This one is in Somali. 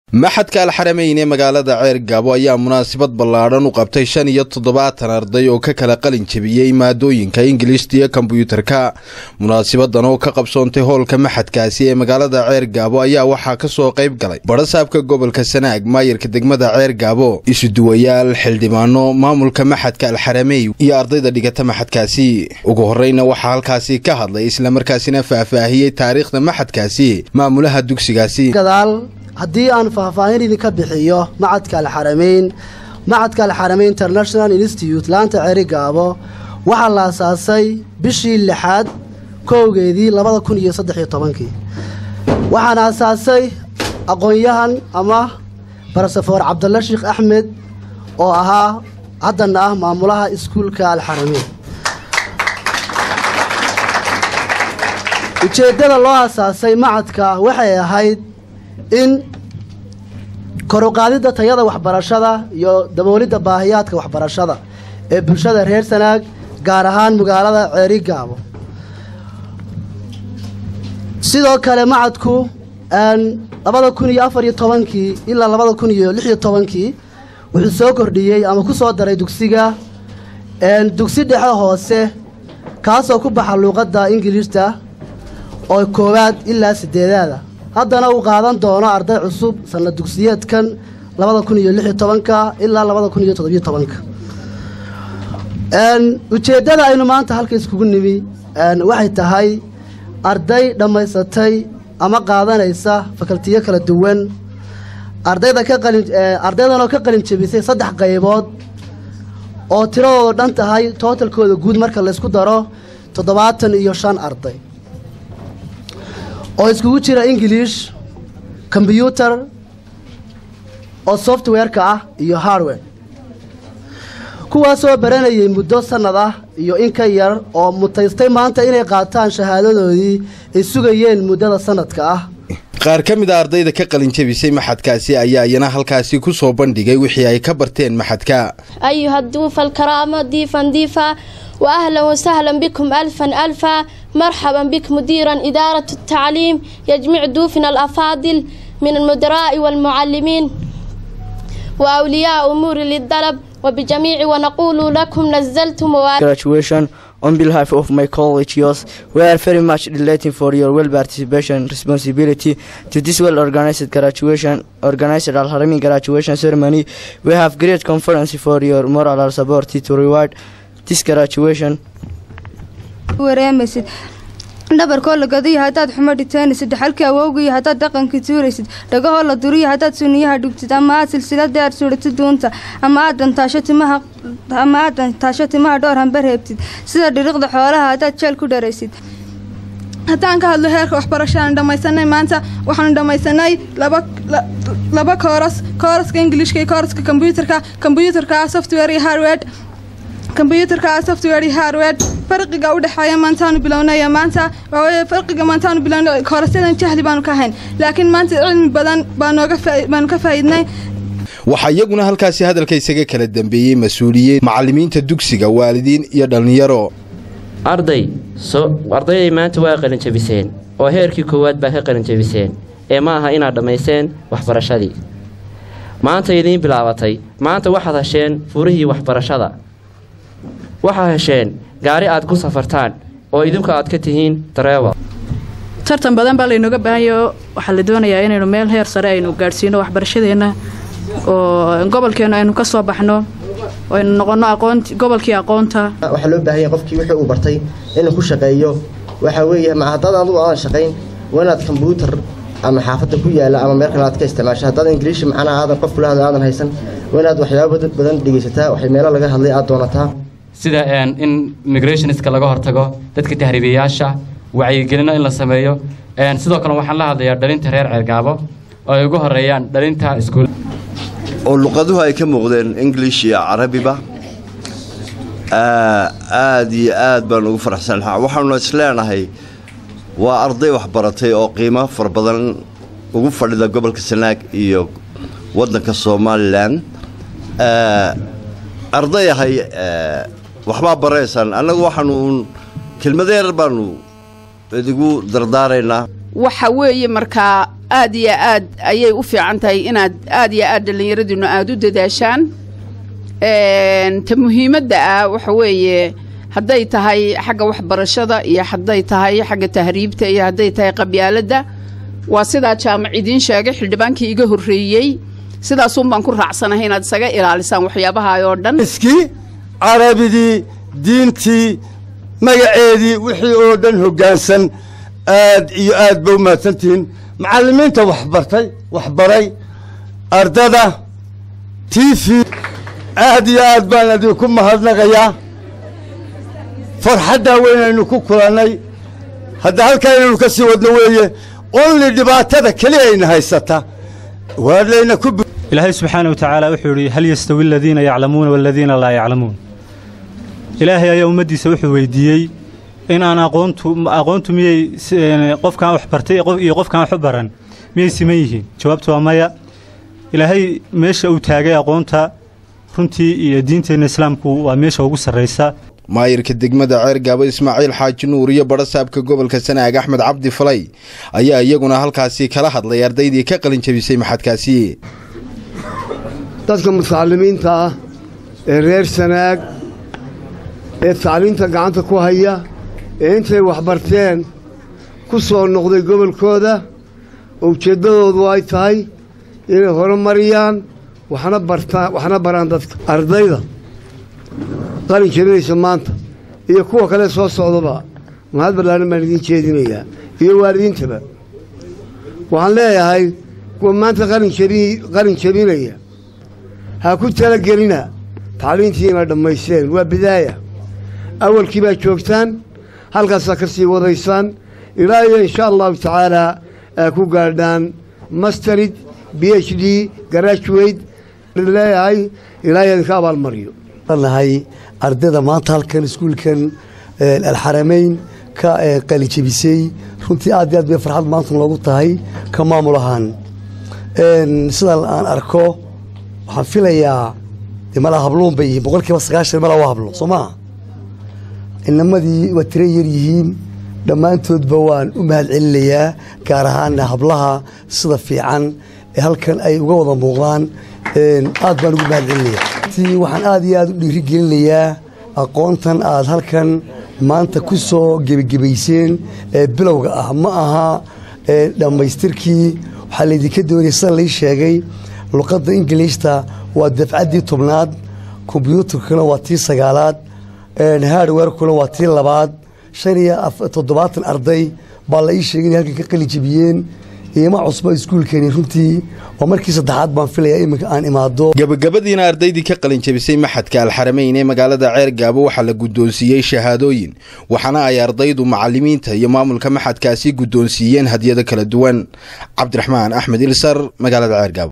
maxadka alxarameyn ee magaalada ceer gaabo ayaa munaasabad ballaadhan u qabtay shan iyo toddobaatan arday oo ka kala qalin jebiyey maadooyinka ingilishta iyo kombyuutarka munaasabadan oo ka qabsoontay hoolka maxadkaasi ee magaalada ceer gaabo ayaa waxaa ka soo qayb galay badhasaabka gobolka sanaag maayarka degmada ceer gaabo isuduwayaal xildhibaano maamulka maxadka alxaramey iyo ardayda dhigata maxadkaasi ugu horreyna waxaa halkaasi ka hadlay islamarkaasina faahfaahiyey taariikhda maxadkaasi maamulaha dugsigaasi haddii aan faahfaahin idinka bixiyo macadka alxarameyn macadka alxarameyn international institute laanta ceri gaabo waxaa la asaasay bishii lixaad kowgeedii labada kun iyo saddex iyo tobankii waxaana asaasay aqoon-yahan ama barasafoor cabdalla sheekh axmed oo ahaa haddana ah maamulaha iskuulka alxarameyn ujeeddada loo asaasay macadka waxay ahayd in koruqaadidda tayada waxbarashada iyo daboolidda baahiyaadka waxbarashada ee bulshada reer sanaag gaar ahaan magaalada ceeri gaabo sidoo kale macadku labada kun iyo afar iyo tobankii ilaa labada kun iyo lix iyo tobankii wuxuu soo kordhiyey ama ku soo daray dugsiga dugsi dhexe hoose kaasoo ku baxa luuqadda ingiliishta oo koowaad ilaa sideedaada haddana uu qaadan doono arday cusub sanad dugsiyeedkan labada kun iyo lix iyo tobanka ilaa labada kun iyo toddobiyo tobanka ujeeddada aynu maanta halka iskugu nimi waxay tahay arday dhammaysatay ama qaadanaysa fakaltiyo kala duwan ardayda ka qalin ardaydan oo ka qalin jebisay saddex qaybood oo tiradooda dhan tahay tootalkooda guud marka laysku daro toddobaatan iyo shan arday oo iskugu jira ingilish kombyuutar oo software-ka ah iyo hardware kuwaasoo baranayay muddo sannad ah iyo in ka yar oo mutaystay maanta inay qaataan shahaadadoodii ay sugayeen muddada sannadka ah qaar ka mid a ardayda ka qalin jebisay maxadkaasi ayaa iyana halkaasi ku soo bandhigay wixii ay ka barteen maxadka ayuha duufa alkaraama diifan diifa wa ahlan wasahlan bikum alfan alfa marxaban bik mudiiran idaarat altacliim yajmic duufina alafaadil min almudaraa'i waalmucallimiin wa awliyaa umuuri lidalab وبجميع ونقول لكم نزلتم graduation on behalf of my colleagues we are very much delighted for your well participation responsibility to this well organized graduation organized Al Harami graduation ceremony we have great conference for your moral support to reward this graduation wareemaysid dhabarkoo la gadayo haddaad xumo dhitaynaysid dhaxalkii awowgiyo haddaad dhaqankii tuuraysid dhagahoo la duriyo haddaad suniyaha dhugtid ama aad silsilada aad suudhatid duunta ama aad dhantaasho timaha ama aad dhantaasho timaha dhowr hamba reebtid sida dhiriqda xoolaha haddaad jeel ku dharaysid haddaan ka hadlo heerka waxbarashaaan dhammaysanay maanta waxaanu dhammaysanay laba laba kooras kooraska ingilishka iyo kooraska kombyuutarka kombyuutarka software iyo hardware kombyuutarka software iyo hardware farqiga u dhexeeya maantaanu bilownay maanta waxaweye farqiga maantaanu bilownay koorasyadan jahli baanu ka hayn laakiin maanta cilmi badan baanooga baanu ka faa'iidnay waxaa iyaguna halkaasi hadalka isaga kala dambeeyey mas-uuliyiin macallimiinta dugsiga waalidiin iyo dhallinyaro arday so ardayday maanta waa qalin jebiseen oo heerkii koowaad baa ka qalin jebiseen ee ma aha inaad dhammayseen waxbarashadii maanta idiin bilaabatay maanta waxaad hesheen furihii waxbarashada waxaad hesheen gaari aad ku safartaan oo idinku aad ka tihiin dareewal tartan badan baa laynooga baahanyaoo waxaa la doonayaa inaynu meel heer sare aynu gaadhsiino waxbarashadeenna oo gobolkeennu aynu ka soo baxno aynu noqonno aqoont gobolkii aqoonta waxaa loo baahan yahay qofkii wixii uu bartay inuu ku shaqeeyo waxaa weeye ma haddaad adugu aadan shaqayn waa inaad kombyuutar ama xaafadda ku yaala ama meel kale aad ka isticmaasho haddaad ingiliishi macnaha aadan qof kula hadla aadan haysan waa inaad waxyaabo badan dhegaysataa waxay meelo laga hadlay aad doonataa sida in immigrationska laga hortago dadka tahriibayaasha wacyigelino in la sameeyo sidoo kale waxaan la hadlayaa dhalinta reer ceergaabo oo ay ugu horeeyaan dhalinta iskuul oo luqaduhu ay ka muuqdeen english iyo carabiba aad iyo aad baan ugu faraxsanaha waxaanu isleenahay waa arday waxbaratay oo qiimo fara badan ugu fadhida gobolka sanaag iyo waddanka somalilan ardayahay waxbaa baraysaan annagu waxaanu uun kelmadeer baanu idigu dardaaraynaa waxa weeye markaa aad iyo aad ayay u fiican tahay inaad aad iyo aad dhallinyaradiinu aada u dadaashaan ta muhiimadda ah waxa weeye hadday tahay xagga waxbarashada iyo hadday tahay xagga tahriibta iyo hadday tahay qabyaaladda waa sidaa jaamac idiin sheegay xildhibaankii iga horreeyey sidaasun baan ku raacsanahay inaad isaga ilaalisaan waxyaabaha oo dhan iskii carabidii diintii magaceedii wixii oo dhan hoggaansan aad iyo aad ba u mahadsantihiin macallimiinta waxbartay waxbaray ardada t v aad iyo aad baan idinku mahadnaqayaa farxaddaa weynaynu ku kulannay hadda halkaa inaynu ka sii wadno weeye onli dhibaatada keli ayna haysata waa layna ku ilaahay subxaana wa tacaala wuxuu yidhi hal yastawi aladiina yaclamuuna waaladiina laa yaclamuun ilaahay ayaa ummaddiisa wuxuu weydiiyey in aan aqoontu aqoontu miyay qofkaan wax bartay iyo qofkaan wax u baran miyay siman yihiin jawaabtu waa maya ilaahay meesha uu taagay aqoonta runtii iyo diinteenna islaamku waa meesha ugu sarraysa maayirka degmada ceergaabo ismaaciil xaaji nuur iyo badhasaabka gobolka sanaag axmed cabdi falay ayaa iyaguna halkaasi kala hadlay ardaydii ka qalin jabisay maxadkaasi dadka mutacalimiinta ah ee reer sanaag ee tacliinta gacanta ku haya ee intay waxbarteen ku soo noqday gobolkooda oo ujeeddadoodu ay tahay inay horumariyaan waxna bartaan waxna baraan dadka ardayda qalin jabinaysa maanta iyo kuwa kale soo socdaba mahad ballaaran baan idiin jeedinayaa iyo waalidiintaba waxaan leeyahay kuwa maanta qalin jabi qalin jabinaya ha ku talagelina tacliintii inay dhammaysteen waa bidaaya awalkii baa joogtaan halkaasaa ka sii wadaysaan ilaa iyo insha allahu tacaalaa aa ku gaadhaan masterid b h d graduate leeyahay ilaa iyo idinka abaalmariyo nahay ardayda maanta halkan iskuulkan alxarameyn ka qalijabisay runtii aad iyo aad bay farxad maanta loogu tahay ka maamul ahaan sidaan aan arko waxaan filayaa dee malaa habluun bay yihiin boqol kiiba sagaashan malaa waa hablo soo maa inamadii waa tira yar yihiin dhammaantoodba waan u mahad celinayaa gaar ahaana hablaha sida fiican ee halkan ay uga wada muuqdaan aad baan ugu mahad celinayaa waxaan aad iyo aad u dhiiri gelinayaa aqoontan aad halkan maanta ku soo gebagebayseen ee bilowga ah ma aha dhammaystirkii waxaa laydinka doonaya sida lai sheegay luqadda ingiliishta waa dafcaddii tobnaad kombyuutarkuna waa tii sagaalaad hardwarekuna waa tii labaad shan iyo toddobaatan arday baa la ii sheegay inay halkan ka qali jabiyeen iima cusba iskuulkani runtii waa markii saddexaad baan filayaa iminka aan imaado gabagabadiina ardaydii ka qalin jabisay maxadka alxarameyn ee magaalada ceergaabo waxaa la guddoonsiiyey shahaadooyin waxaana ay ardaydu macalimiinta iyo maamulka maxadkaasi guddoonsiiyeen hadyado kala duwan cabdiraxmaan axmed ilsar magaalada ceergaabo